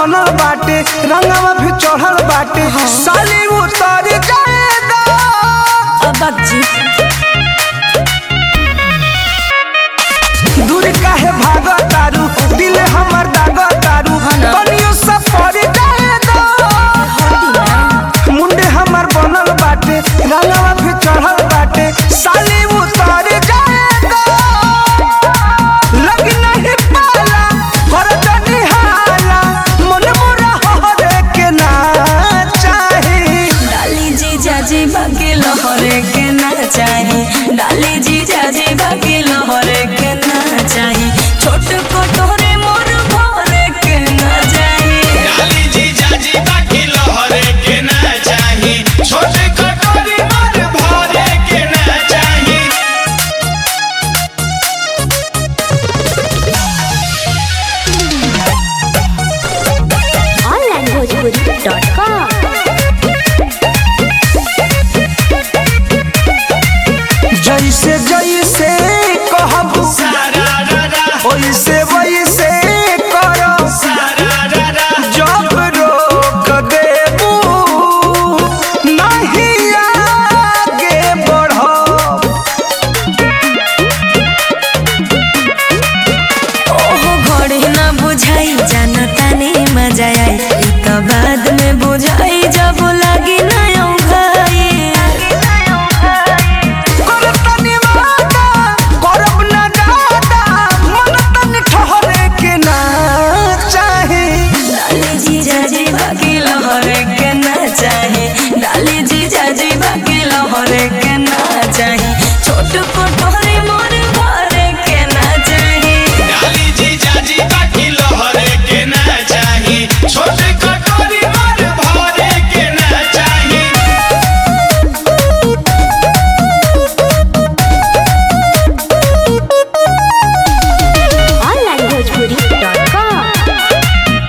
बनल बाटे रंगवा भी चढ़ल बाटे साली उतर जाए दा अब जी दूर काहे भाग तारू दिल हमर दाग तारू कनियो सब पड़ जाए दा मुंडे हमर बनल बाटे रंगवा भी चढ़ल बाटे साली उतर जाए दा लग नहीं पाला कर जनी हाला मन मोरा हरे के ना चाही डाली जी जाजी बाकी लहरे के ना चाही डाली जी जाजी बाकी लहरे के ना चाही छोट कटोरे मोर भरे के ना चाही डाली जी जाजी बाकी लहरे के ना चाही छोटे कटोरी मार भरे के ना चाही onlinebhojpuri.com जैसे जैसे कहब सारा रा रा वैसे वैसे करो सारा रा रा जब रोक देबू नहीं आगे बढ़ो ओहो घड़ी ना बुझाई जाना ताने मजा आई ई तो बाद में बुझाई जब लगी ना औंघाई कर तनी वादा करब ना दादा मन तनी ठहरे के ना चाही डाली जी जाजी बाकी लहरे के ना चाही डाली जी जाजी बाकी लहरे के ना चाही छोट कटोरे मोर भरे के ना चाही डाली जी जाजी बाकी लहरे के ना चाही छोटे कटोरी मार भरे के ना चाही onlinebhojpuri.com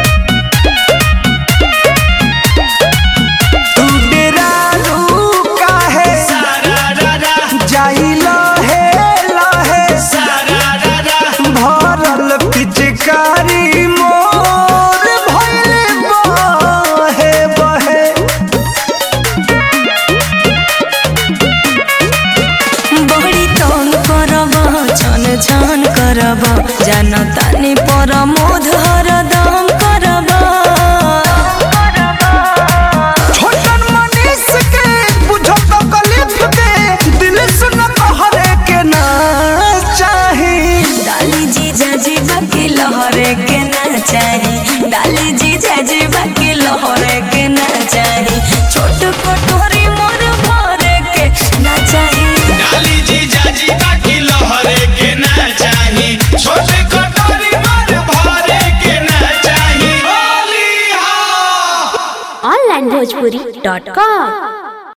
तू डेरारू काहे सारा रा रा जाई लहे लहे सारा रा रा भरल पिचकारी मोर भइले बहे बहे बड़ी तंग करब छन छन करब जान तानी पर मोध हरदम करब छोटन मनीष के बुझो तो कलिफ के दिल सुन कहरे के ना चाही डाली जी जाजी बाकी लहरे के ना चाही डाली जी जाजी बाकी लहरे के ना चाही छोट कटोरी मोर भरे के ना चाही डाली जी जाजी बाकी लहरे के ना चाही छोटे कटोरी मार भरे के ना चाही होली हा onlinebhojpuri.com